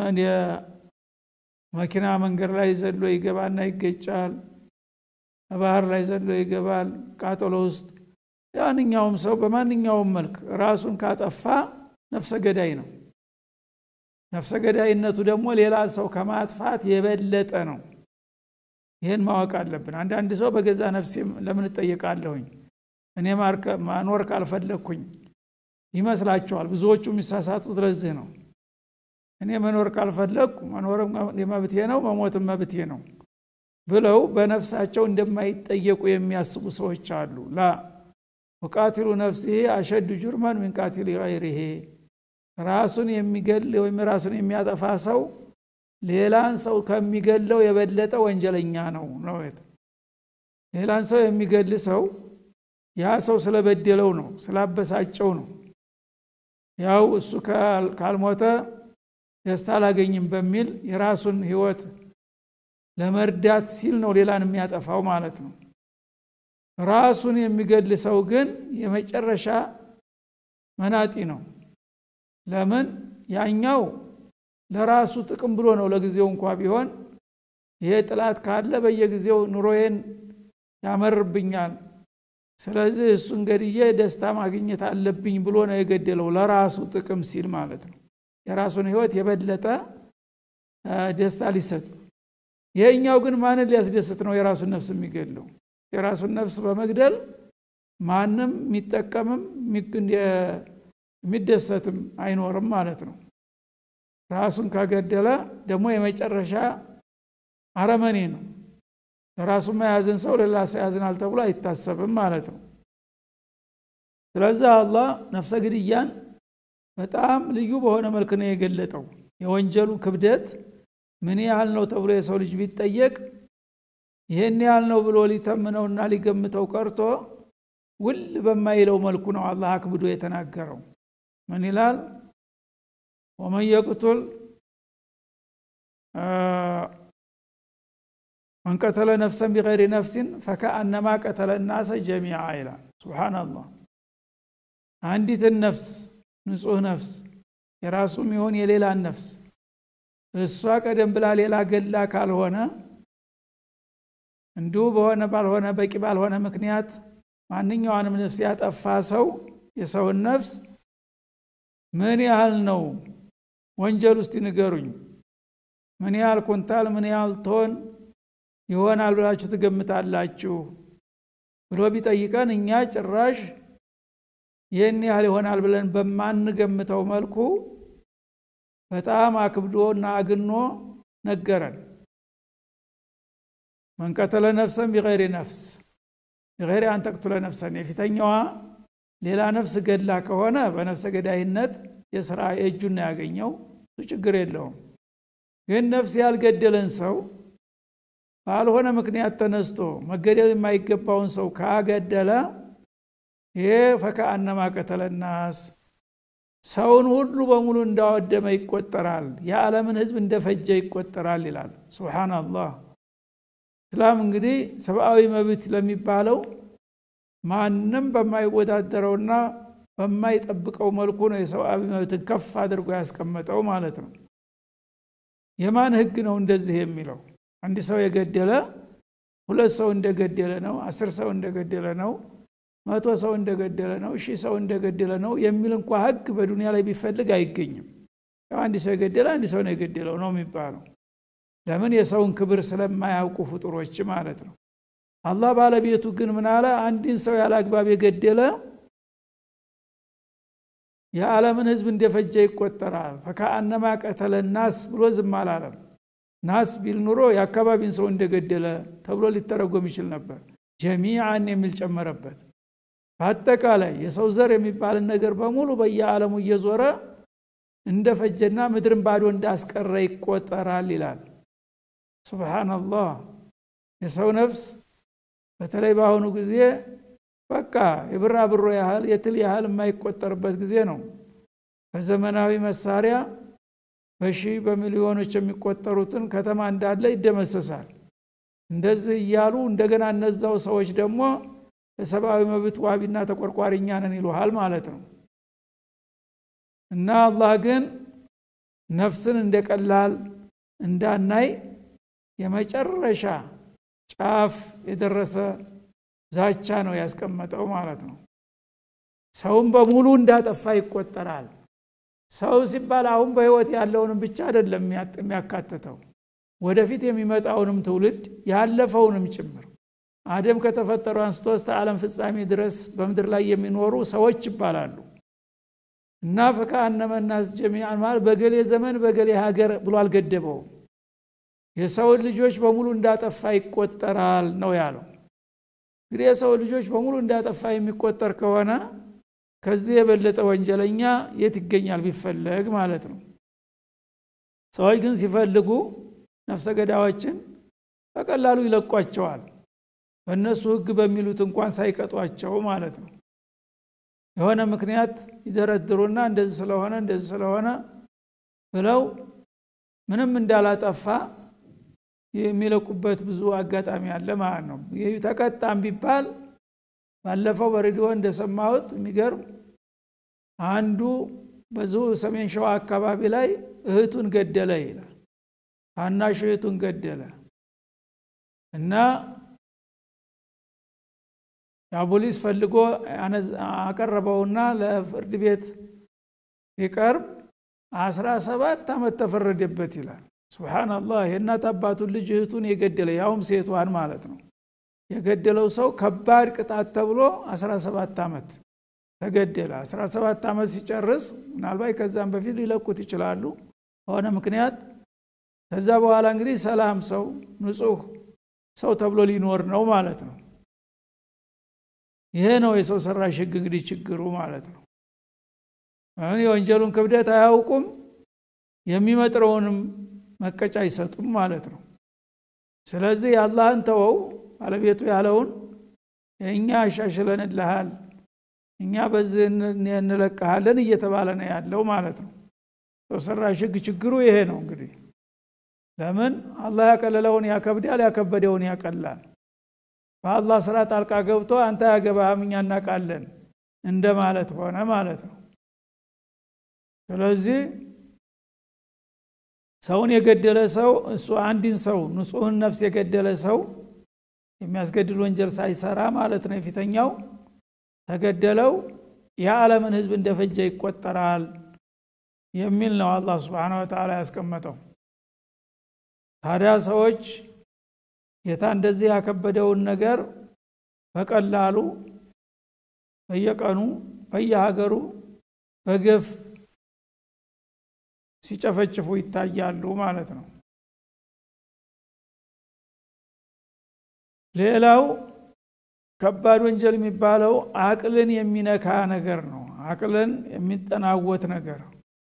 መኪና መንገድ ላይ ዘሎ ይገባና ይገጫል ባህር ላይ ዘሎ ይገባል ቃጠሎ ውስጥ ያንኛውም ሰው በማንኛውም መልክ ራሱን ካጠፋ ነፍሰ ገዳይ ነው ነፍሰ ገዳይነቱ ደግሞ ሌላ ሰው ከማጥፋት የበለጠ ነው ይህን ማወቅ አለብን አንዳንድ ሰው በገዛ ነፍሴ ለምን እጠየቃለሁኝ እኔ ማኖር ካልፈለግኩኝ ይመስላቸዋል ብዙዎቹ የሚሳሳቱት ለዚህ ነው እኔ መኖር ካልፈለግኩ መኖርም መብቴ ነው መሞትም መብቴ ነው ብለው በነፍሳቸው እንደማይጠየቁ የሚያስቡ ሰዎች አሉ ላ ወቃቲሉ ነፍሲሄ አሸድ ጁርመን ምን ቃቲል ገይሪሄ ራሱን የሚገል ወይም ራሱን የሚያጠፋ ሰው ሌላን ሰው ከሚገለው የበለጠ ወንጀለኛ ነው ነው ሌላን ሰው የሚገል ሰው ያ ሰው ስለበደለው ነው ስላበሳጨው ነው ያው እሱ ካልሞተ ደስታ አላገኝም በሚል የራሱን ህይወት ለመርዳት ሲል ነው ሌላን የሚያጠፋው ማለት ነው ራሱን የሚገል ሰው ግን የመጨረሻ መናጢ ነው ለምን ያኛው ለራሱ ጥቅም ብሎ ነው ለጊዜው እንኳ ቢሆን ይሄ ጥላት ካለ በየጊዜው ኑሮዬን ያመርብኛል ስለዚህ እሱን ገድዬ ደስታ ማግኘት አለብኝ ብሎ ነው የገደለው ለራሱ ጥቅም ሲል ማለት ነው የራሱን ህይወት የበለጠ ደስታ ሊሰጥ ይሄኛው ግን ማንን ሊያስደስት ነው የራሱን ነፍስ የሚገድለው የራሱን ነፍስ በመግደል ማንም የሚጠቀምም የሚደሰትም አይኖርም ማለት ነው ራሱን ከገደለ ደግሞ የመጨረሻ አረመኔ ነው ለራሱ መያዝን ሰው ሌላ ሰው ያዝናል ተብሎ አይታሰብም ማለት ነው ስለዚህ አላህ ነፍሰ ግድያን በጣም ልዩ በሆነ መልክ ነው የገለጠው የወንጀሉ ክብደት ምን ያህል ነው ተብሎ የሰው ልጅ ቢጠየቅ ይህን ያህል ነው ብሎ ሊተምነውና ሊገምተው ቀርቶ ውል በማይለው መልኩ ነው አላህ አክብዶ የተናገረው ምን ይላል ወመን የቅቱል መን ቀተለ ነፍሰን ቢገይሪ ነፍሲን ፈከአነማ ቀተለ ናሰ ጀሚዓ ይላል ስብሓናላህ አንዲትን ነፍስ ንጹህ ነፍስ የራሱም ይሆን የሌላን ነፍስ እሷ ቀደም ብላ ሌላ ገላ ካልሆነ እንዲሁ በሆነ ባልሆነ በቂ ባልሆነ ምክንያት ማንኛዋንም ነፍስ ያጠፋ ሰው የሰውን ነፍስ ምን ያህል ነው ወንጀል ውስጥ ንገሩኝ ምን ያህል ኩንታል ምን ያህል ቶን ይሆናል ብላችሁ ትገምታላችሁ ብሎ ቢጠይቀን እኛ ጭራሽ ይህን ያህል ይሆናል ብለን በማንገምተው መልኩ በጣም አክብዶና አግኖ ነገረን መንቀተለ ነፍሰን ቢገይሪ ነፍስ ቢገይሪ አንተቅቱለ ነፍሰን የፊተኛዋ ሌላ ነፍስ ገድላ ከሆነ በነፍሰ ገዳይነት የስራ የእጁን ነው ያገኘው እሱ ችግር የለውም ግን ነፍስ ያልገደለን ሰው ባልሆነ ምክንያት ተነስቶ መገደል የማይገባውን ሰው ካገደለ ይሄ ፈከአነማ ቀተለ ናስ ሰውን ሁሉ በሙሉ እንዳወደመ ይቆጠራል የዓለምን ህዝብ እንደፈጀ ይቆጠራል ይላል ስብሓናላህ እስላም እንግዲህ ሰብአዊ መብት ለሚባለው ማንም በማይወዳደረውና በማይጠብቀው መልኩ ነው የሰብአዊ መብትን ከፍ አድርጎ ያስቀመጠው ማለት ነው የማን ህግ ነው እንደዚህ የሚለው አንድ ሰው የገደለ ሁለት ሰው እንደገደለ ነው አስር ሰው እንደገደለ ነው መቶ ሰው እንደገደለ ነው ሺህ ሰው እንደገደለ ነው የሚል እንኳ ህግ በዱንያ ላይ ቢፈልግ አይገኝም አንድ ሰው የገደለ አንድ ሰው ነው የገደለው ነው የሚባለው ለምን የሰውን ክብር ስለማያውቁ ፍጡሮች ማለት ነው አላህ ባለቤቱ ግን ምን አለ አንድን ሰው ያለ አግባብ የገደለ የዓለምን ህዝብ እንደፈጀ ይቆጠራል ፈከአነማ ቀተለ ናስ ብሎ ዝም አላለም ናስ ቢል ኑሮ የአካባቢን ሰው እንደገደለ ተብሎ ሊተረጎም ይችል ነበር ጀሚዓን የሚል ጨመረበት በአጠቃላይ የሰው ዘር የሚባልን ነገር በሙሉ በየዓለሙ እየዞረ እንደፈጀና ምድርን ባዶ እንዳስቀረ ይቆጠራል ይላል ሱብሓናላህ የሰው ነፍስ በተለይ በአሁኑ ጊዜ በቃ የብራ ብሮ ያህል የትል ያህል የማይቆጠርበት ጊዜ ነው በዘመናዊ መሳሪያ በሺ በሚሊዮኖች የሚቆጠሩትን ከተማ እንዳለ ይደመሰሳል እንደዚህ እያሉ እንደገና እነዛው ሰዎች ደግሞ የሰብአዊ መብት ዋቢና ተቆርቋሪኛ ነን ይሉሃል ማለት ነው እና አላህ ግን ነፍስን እንደ ቀላል እንዳናይ የመጨረሻ ጫፍ የደረሰ ዛቻ ነው ያስቀመጠው ማለት ነው ሰውን በሙሉ እንዳጠፋ ይቆጠራል ሰው ሲባል አሁን በህይወት ያለውንም ብቻ አይደለም የሚያካትተው ወደፊት የሚመጣውንም ትውልድ ያለፈውንም ጭምር አደም ከተፈጠሩ አንስቶ እስተ ዓለም ፍጻሜ ድረስ በምድር ላይ የሚኖሩ ሰዎች ይባላሉ እና ፈከአነመናስ ጀሚዓን ማለት በገሌ ዘመን በገሌ ሀገር ብሎ አልገደበውም የሰውን ልጆች በሙሉ እንዳጠፋ ይቆጠራል ነው ያለው እንግዲህ የሰው ልጆች በሙሉ እንዳጠፋ የሚቆጠር ከሆነ ከዚህ የበለጠ ወንጀለኛ የት ይገኛል ቢፈለግ ማለት ነው ሰዎች ግን ሲፈልጉ ነፍሰ ገዳዮችን በቀላሉ ይለቋቸዋል በእነሱ ህግ በሚሉት እንኳን ሳይቀጧቸው ማለት ነው የሆነ ምክንያት ይደረድሩና እንደዚህ ስለሆነ እንደዚህ ስለሆነ ብለው ምንም እንዳላጠፋ የሚለቁበት ብዙ አጋጣሚ አለ ማለት ነው ይህ ተቀጣም ቢባል ባለፈው በሬዲዮ እንደሰማሁት የሚገርም አንዱ ብዙ ሰሜን ሸዋ አካባቢ ላይ እህቱን ገደለ ይላል ታናሽ እህቱን ገደለ እና ያ ፖሊስ ፈልጎ አቀረበውና ለፍርድ ቤት ሲቀርብ አስራ ሰባት ዓመት ተፈረደበት ይላል ሱብሓናላህ የእናት አባቱን ልጅ እህቱን የገደለ ያውም ሴቷን ማለት ነው የገደለው ሰው ከባድ ቅጣት ተብሎ 17 ዓመት ተገደለ 17 ዓመት ሲጨርስ ምናልባት ከዛም በፊት ሊለቁት ይችላሉ በሆነ ምክንያት ከዛ በኋላ እንግዲህ ሰላም ሰው ንጹህ ሰው ተብሎ ሊኖር ነው ማለት ነው ይሄ ነው የሰው ሰራሽ ህግ እንግዲህ ችግሩ ማለት ነው አሁን የወንጀሉን ክብደት አያውቁም የሚመጥረውንም መቀጫ አይሰጡም ማለት ነው ስለዚህ የአላህን ተወው ባለቤቱ ያለውን እኛ አሻሽለንልሃል እኛ በዚህ እንለቀሃለን እየተባለ ነው ያለው ማለት ነው ሰው ሰራሽ ህግ ችግሩ ይሄ ነው እንግዲህ ለምን አላህ ያቀለለውን ያከብዳል ያከበደውን ያቀላል በአላህ ስራ ጣልቃ ገብቶ አንተ ያገባህም እኛ እናቃለን እንደ ማለት ሆነ ማለት ነው ስለዚህ ሰውን የገደለ ሰው እሱ አንድን ሰው ንጹህን ነፍስ የገደለ ሰው የሚያስገድል ወንጀል ሳይሰራ ማለት ነው የፊተኛው ተገደለው የዓለምን ህዝብ እንደፈጀ ይቆጠራል የሚል ነው አላህ ስብሓን ወተላ ያስቀመጠው ታዲያ ሰዎች ጌታ እንደዚህ ያከበደውን ነገር በቀላሉ በየቀኑ በየሀገሩ በግፍ ሲጨፈጭፉ ይታያሉ ማለት ነው ሌላው ከባድ ወንጀል የሚባለው አቅልን የሚነካ ነገር ነው አቅልን የሚጠናወት ነገር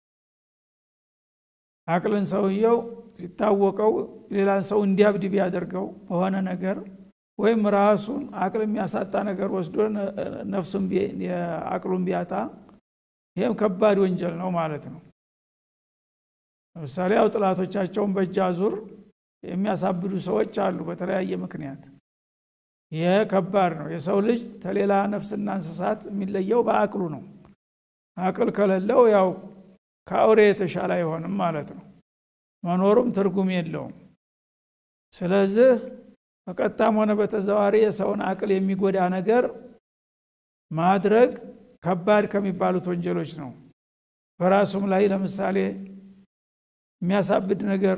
አቅልን ሰውየው ሲታወቀው ሌላን ሰው እንዲያብድ ቢያደርገው በሆነ ነገር ወይም ራሱን አቅል የሚያሳጣ ነገር ወስዶ ነፍሱን አቅሉን ቢያጣ ይህም ከባድ ወንጀል ነው ማለት ነው ለምሳሌ ያው ጥላቶቻቸውን በእጅ አዙር የሚያሳብዱ ሰዎች አሉ በተለያየ ምክንያት ይህ ከባድ ነው የሰው ልጅ ተሌላ ነፍስና እንስሳት የሚለየው በአቅሉ ነው አቅል ከሌለው ያው ከአውሬ የተሻለ አይሆንም ማለት ነው መኖሩም ትርጉም የለውም ስለዚህ በቀጥታም ሆነ በተዘዋሪ የሰውን አቅል የሚጎዳ ነገር ማድረግ ከባድ ከሚባሉት ወንጀሎች ነው በራሱም ላይ ለምሳሌ የሚያሳብድ ነገር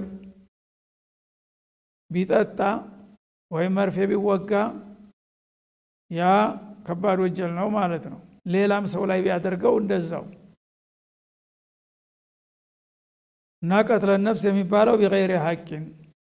ቢጠጣ ወይም መርፌ ቢወጋ ያ ከባድ ወንጀል ነው ማለት ነው ሌላም ሰው ላይ ቢያደርገው እንደዛው እና ቀትለ ነፍስ የሚባለው ቢገይሪ ሐቂን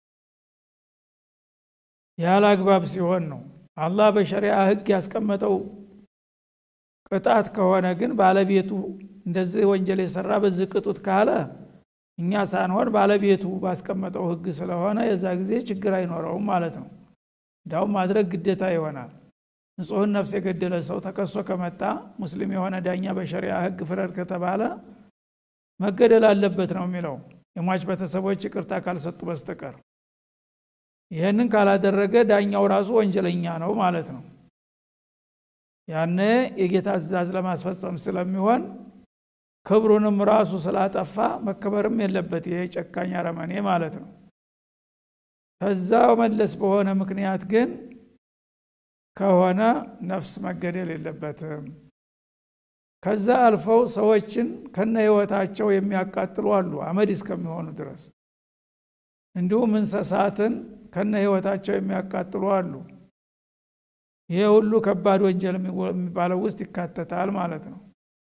ያለ አግባብ ሲሆን ነው አላህ በሸሪያ ህግ ያስቀመጠው ቅጣት ከሆነ ግን ባለቤቱ እንደዚህ ወንጀል የሰራ በዚህ ቅጡት ካለ እኛ ሳንሆን ባለቤቱ ባስቀመጠው ህግ ስለሆነ የዛ ጊዜ ችግር አይኖረውም ማለት ነው እንዳውም ማድረግ ግዴታ ይሆናል ንጹህን ነፍስ የገደለ ሰው ተከሶ ከመጣ ሙስሊም የሆነ ዳኛ በሸሪያ ህግ ፍረድ ከተባለ መገደል አለበት ነው የሚለው የሟች ቤተሰቦች ይቅርታ ካልሰጡ በስተቀር ይህንን ካላደረገ ዳኛው ራሱ ወንጀለኛ ነው ማለት ነው ያነ የጌታ ትእዛዝ ለማስፈጸም ስለሚሆን ክብሩንም ራሱ ስላጠፋ መከበርም የለበት ይሄ ጨካኝ አረመኔ ማለት ነው ከዛ መለስ በሆነ ምክንያት ግን ከሆነ ነፍስ መገደል የለበትም ከዛ አልፈው ሰዎችን ከነ ህይወታቸው የሚያቃጥሉ አሉ አመድ እስከሚሆኑ ድረስ እንዲሁም እንስሳትን ከነ ህይወታቸው የሚያቃጥሉ አሉ ይሄ ሁሉ ከባድ ወንጀል የሚባለው ውስጥ ይካተታል ማለት ነው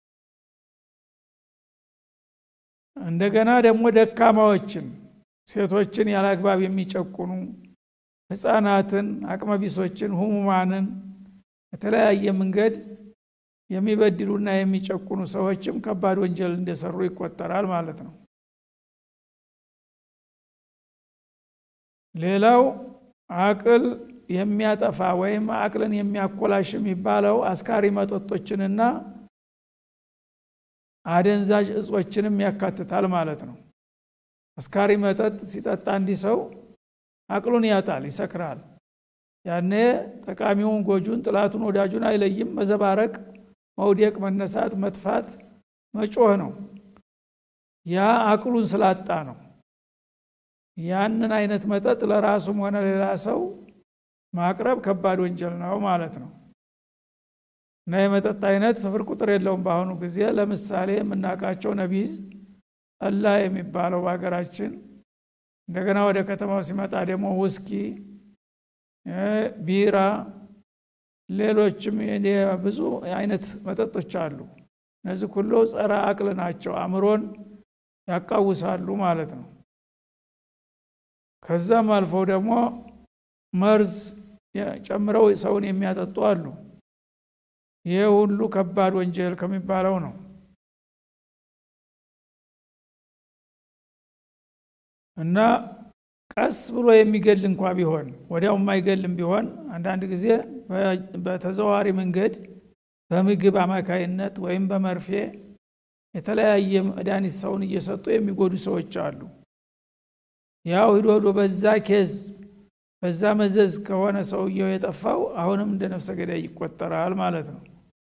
እንደገና ደግሞ ደካማዎችን ሴቶችን ያለ አግባብ የሚጨቁኑ ህፃናትን አቅመቢሶችን ሁሙማንን በተለያየ መንገድ የሚበድሉና የሚጨቁኑ ሰዎችም ከባድ ወንጀል እንደሰሩ ይቆጠራል ማለት ነው ሌላው አቅል የሚያጠፋ ወይም አቅልን የሚያኮላሽ የሚባለው አስካሪ መጠጦችንና አደንዛዥ እጾችንም ያካትታል ማለት ነው አስካሪ መጠጥ ሲጠጣ እንዲህ ሰው አቅሉን ያጣል ይሰክራል ያኔ ጠቃሚውን ጎጁን ጥላቱን ወዳጁን አይለይም መዘባረቅ መውደቅ መነሳት መጥፋት መጮህ ነው ያ አቅሉን ስላጣ ነው ያንን አይነት መጠጥ ለራሱም ሆነ ሌላ ሰው ማቅረብ ከባድ ወንጀል ነው ማለት ነው እና የመጠጥ አይነት ስፍር ቁጥር የለውም በአሁኑ ጊዜ ለምሳሌ የምናውቃቸው ነቢዝ ጠላ የሚባለው በሀገራችን እንደገና ወደ ከተማው ሲመጣ ደግሞ ውስኪ ቢራ ሌሎችም ብዙ አይነት መጠጦች አሉ እነዚህ ሁሉ ጸረ አቅል ናቸው አእምሮን ያቃውሳሉ ማለት ነው ከዛም አልፈው ደግሞ መርዝ ጨምረው ሰውን የሚያጠጡ አሉ ይህ ሁሉ ከባድ ወንጀል ከሚባለው ነው እና ቀስ ብሎ የሚገል እንኳ ቢሆን ወዲያው የማይገልም ቢሆን አንዳንድ ጊዜ በተዘዋዋሪ መንገድ በምግብ አማካይነት ወይም በመርፌ የተለያየ መድኃኒት ሰውን እየሰጡ የሚጎዱ ሰዎች አሉ ያው ሂዶ ሂዶ በዛ ኬዝ በዛ መዘዝ ከሆነ ሰውየው የጠፋው አሁንም እንደ ነፍሰ ገዳይ ይቆጠራል ማለት ነው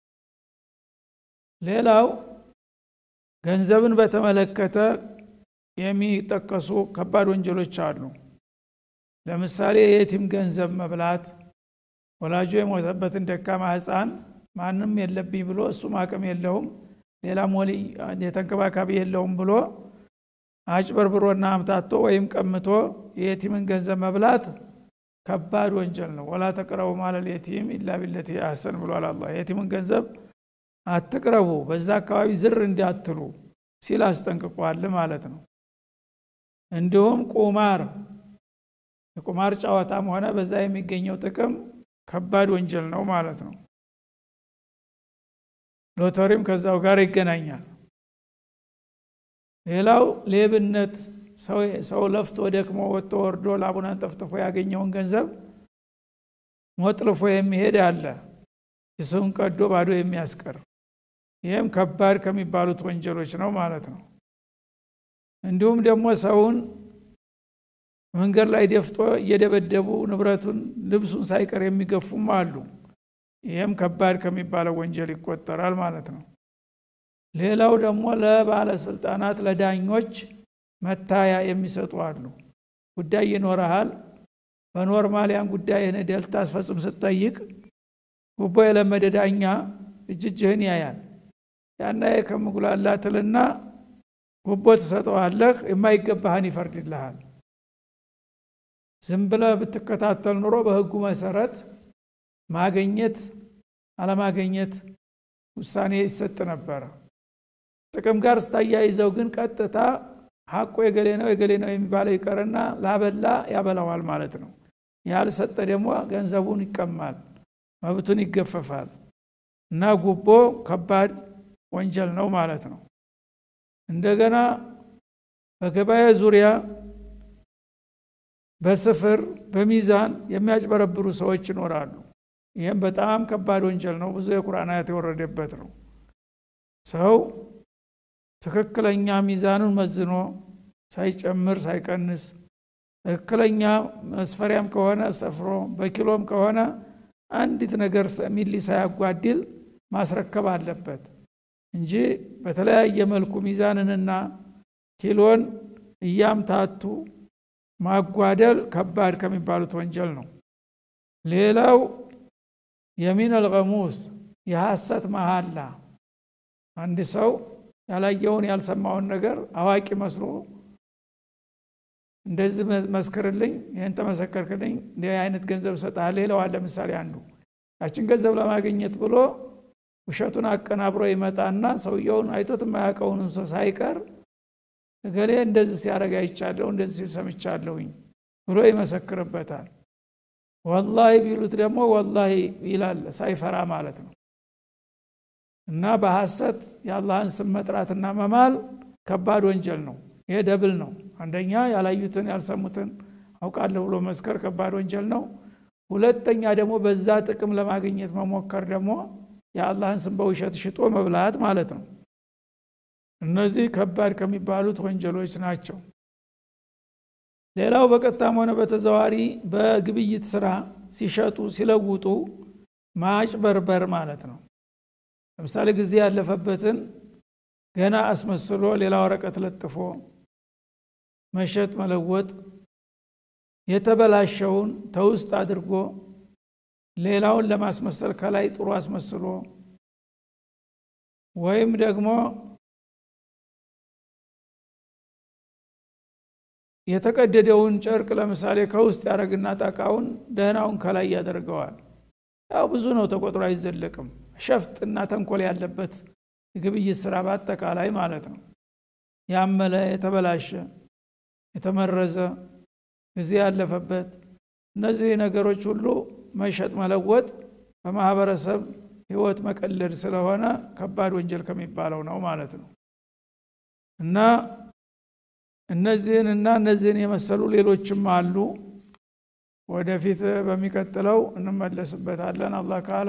ሌላው ገንዘብን በተመለከተ የሚጠቀሱ ከባድ ወንጀሎች አሉ ለምሳሌ የቲም ገንዘብ መብላት ወላጁ የሞተበትን ደካማ ህፃን ማንም የለብኝ ብሎ እሱም አቅም የለውም ሌላም ወልይ የተንከባካቢ የለውም ብሎ አጭበርብሮና አምታቶ ወይም ቀምቶ የየቲምን ገንዘብ መብላት ከባድ ወንጀል ነው ወላ ተቅረቡ ማለል የቲም ኢላ ቢለቲ አሰን ብሏል አላ የቲምን ገንዘብ አትቅረቡ በዛ አካባቢ ዝር እንዲያትሉ ሲል አስጠንቅቋል ማለት ነው እንዲሁም ቁማር የቁማር ጨዋታም ሆነ በዛ የሚገኘው ጥቅም ከባድ ወንጀል ነው ማለት ነው ሎተሪም ከዛው ጋር ይገናኛል ሌላው ሌብነት ሰው ለፍቶ ደክሞ ወጥቶ ወርዶ ላቡን አንጠፍጥፎ ያገኘውን ገንዘብ ሞጥልፎ የሚሄድ አለ ኪሱን ቀዶ ባዶ የሚያስቀር ይህም ከባድ ከሚባሉት ወንጀሎች ነው ማለት ነው እንዲሁም ደግሞ ሰውን መንገድ ላይ ደፍጦ እየደበደቡ ንብረቱን ልብሱን ሳይቀር የሚገፉም አሉ ይህም ከባድ ከሚባለው ወንጀል ይቆጠራል ማለት ነው ሌላው ደግሞ ለባለስልጣናት ለዳኞች መታያ የሚሰጡ አሉ ጉዳይ ይኖረሃል በኖርማል ያን ጉዳይ ሄደህ ልታስፈጽም ስትጠይቅ ጉቦ የለመደ ዳኛ እጅጅህን ያያል ያና ከምጉላላትልና ጉቦ ትሰጠዋለህ የማይገባህን ይፈርድልሃል ዝም ብለህ ብትከታተል ኑሮ በህጉ መሰረት ማገኘት አለማገኘት ውሳኔ ይሰጥ ነበረ ጥቅም ጋር ስታያይዘው ግን ቀጥታ ሀቁ የገሌ ነው የገሌ ነው የሚባለው ይቀርና ላበላ ያበላዋል ማለት ነው ያልሰጠ ደግሞ ገንዘቡን ይቀማል መብቱን ይገፈፋል እና ጉቦ ከባድ ወንጀል ነው ማለት ነው እንደገና በገበያ ዙሪያ በስፍር በሚዛን የሚያጭበረብሩ ሰዎች ይኖራሉ ይህም በጣም ከባድ ወንጀል ነው ብዙ የቁርአን አያት የወረደበት ነው ሰው ትክክለኛ ሚዛኑን መዝኖ ሳይጨምር ሳይቀንስ ትክክለኛ መስፈሪያም ከሆነ ሰፍሮ በኪሎም ከሆነ አንዲት ነገር ሚሊ ሳያጓድል ማስረከብ አለበት እንጂ በተለያየ መልኩ ሚዛንንና ኪሎን እያምታቱ ማጓደል ከባድ ከሚባሉት ወንጀል ነው ሌላው የሚን አልገሙስ የሐሰት መሃላ አንድ ሰው ያላየውን ያልሰማውን ነገር አዋቂ መስሎ እንደዚህ መስክርልኝ ይህን ተመሰከርክልኝ እንዲህ አይነት ገንዘብ እሰጥሃለሁ ይለዋል ለምሳሌ አንዱ ያችን ገንዘብ ለማግኘት ብሎ ውሸቱን አቀናብሮ ይመጣና ሰውየውን አይቶት የማያውቀውን ሰው ሳይቀር እገሌ እንደዚህ ሲያደረግ አይቻለሁ እንደዚህ ሰምቻለሁኝ ብሎ ይመሰክርበታል ወላሂ ቢሉት ደግሞ ወላሂ ይላል ሳይፈራ ማለት ነው እና በሐሰት የአላህን ስም መጥራትና መማል ከባድ ወንጀል ነው ይሄ ደብል ነው አንደኛ ያላዩትን ያልሰሙትን አውቃለሁ ብሎ መስከር ከባድ ወንጀል ነው ሁለተኛ ደግሞ በዛ ጥቅም ለማግኘት መሞከር ደግሞ የአላህን ስም በውሸት ሽጦ መብላት ማለት ነው እነዚህ ከባድ ከሚባሉት ወንጀሎች ናቸው ሌላው በቀጥታም ሆነ በተዘዋሪ በግብይት ስራ ሲሸጡ ሲለውጡ ማጭበርበር ማለት ነው ለምሳሌ ጊዜ ያለፈበትን ገና አስመስሎ ሌላ ወረቀት ለጥፎ መሸጥ መለወጥ የተበላሸውን ተውስጥ አድርጎ ሌላውን ለማስመሰል ከላይ ጥሩ አስመስሎ ወይም ደግሞ የተቀደደውን ጨርቅ ለምሳሌ ከውስጥ ያደረግና ጣቃውን ደህናውን ከላይ ያደርገዋል ያው ብዙ ነው ተቆጥሮ አይዘለቅም ሸፍጥና ተንኮል ያለበት የግብይት ስራ በአጠቃላይ ማለት ነው ያመለ የተበላሸ የተመረዘ ጊዜ ያለፈበት እነዚህ ነገሮች ሁሉ መሸጥ መለወጥ በማህበረሰብ ህይወት መቀለድ ስለሆነ ከባድ ወንጀል ከሚባለው ነው ማለት ነው እና እነዚህን እና እነዚህን የመሰሉ ሌሎችም አሉ ወደፊት በሚቀጥለው እንመለስበታለን አላህ ካለ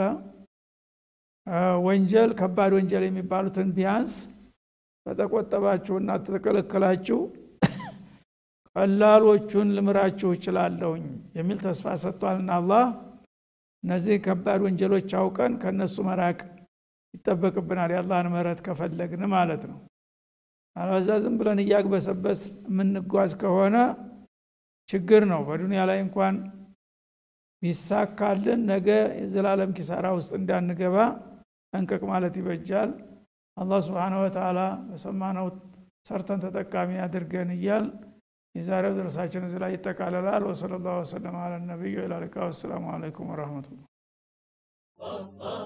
ወንጀል ከባድ ወንጀል የሚባሉትን ቢያንስ ተተቆጠባችሁና ተተከለከላችሁ ቀላሎቹን ልምራችሁ እችላለሁኝ የሚል ተስፋ ሰጥቷልና አላህ እነዚህ ከባድ ወንጀሎች አውቀን ከእነሱ መራቅ ይጠበቅብናል የአላህን ምህረት ከፈለግን ማለት ነው አለበዛ ዝም ብለን እያግበሰበስ የምንጓዝ ከሆነ ችግር ነው በዱንያ ላይ እንኳን ቢሳካልን ነገ የዘላለም ኪሳራ ውስጥ እንዳንገባ ጠንቀቅ ማለት ይበጃል አላህ ስብሓን ወተላ በሰማነው ሰርተን ተጠቃሚ አድርገን እያል የዛሬው ድረሳችን እዚህ ላይ ይጠቃለላል ወሰለ ላሁ ወሰለም አለ ነቢዩ ላሊቃ ወሰላሙ አለይኩም ወረህመቱላህ